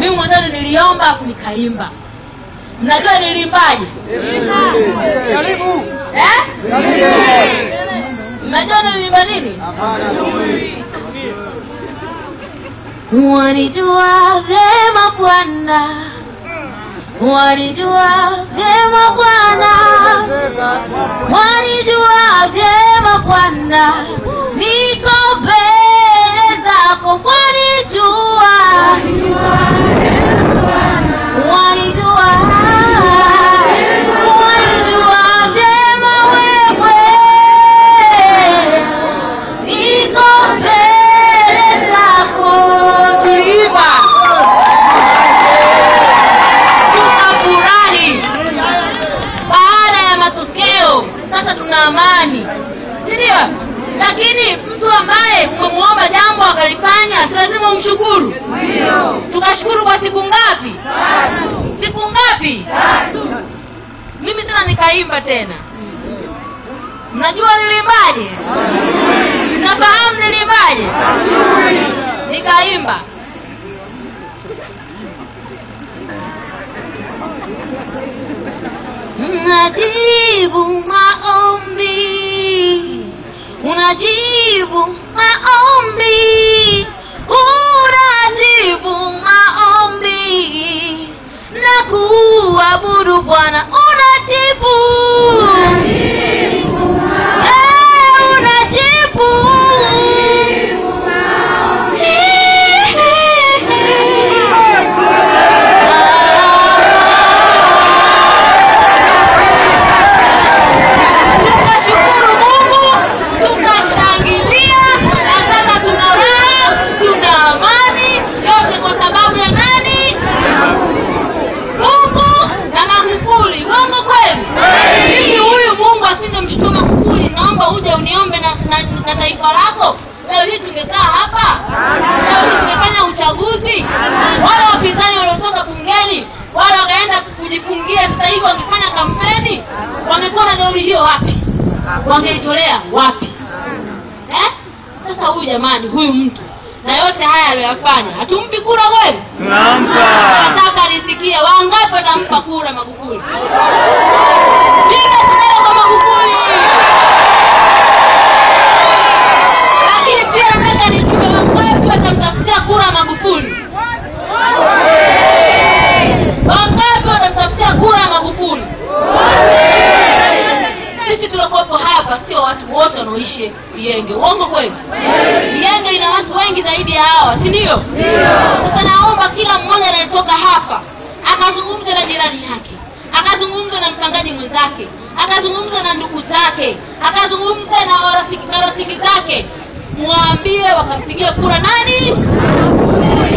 mimi mwanzani niliomba afu nikaimba mnajua nilimbaje eh? mnajua nilimba nini wanijua vyema bwana wanijua vyema bwana wanijua vyema bwana niko mbele zako wanijua wanijua wanijua vyema wewe niko mbele zako tuliimba tukafurahi baada ya matokeo sasa tuna amani sindio lakini mtu ambaye umemwomba jambo akalifanya si lazima umshukuru tukashukuru kwa siku ngapi siku ngapi mimi tena nikaimba tena mnajua nilimbaje mnafahamu nilimbaje nikaimba unajibu maombi unajibu maombi unajibu maombi na kuabudu bwana unajibu Eh, unajibu tukashukuru mungu tukashangilia na sasa tuna raha tuna amani yote kwa sababu ya nani mungu na magufuli uongo kweli hivi huyu mungu asingemshtuma magufuli naomba uje uniombe na, na, na taifa lako leo hii tungekaa hapa leo hii tungefanya uchaguzi wale wapinzani waliotoka bungeni wale wakaenda kujifungia sasa hivi wangefanya kampeni wangekuwa na gauri hiyo wapi wangeitolea wapi eh? sasa huyu jamani huyu mtu na yote haya aliyoyafanya hatumpi kura kweli tunampa nataka nisikie wangapi watampa kura magufuli piga kelele kwa magufuli lakini pia nataka nijue wangapi watamtafutia kura magufuli wangapi watamtafutia kura magufuli sisi tuliokuwepo hapa sio watu wote wanaoishi Iyenge. Uongo kweli? Iyenge ina watu wengi zaidi ya hawa, si ndio? Sasa naomba kila mmoja anayetoka hapa akazungumze na jirani yake, akazungumze na mpangaji mwenzake, akazungumze na ndugu zake, akazungumze na warafiki na rafiki zake, mwambie wakampigia kura nani?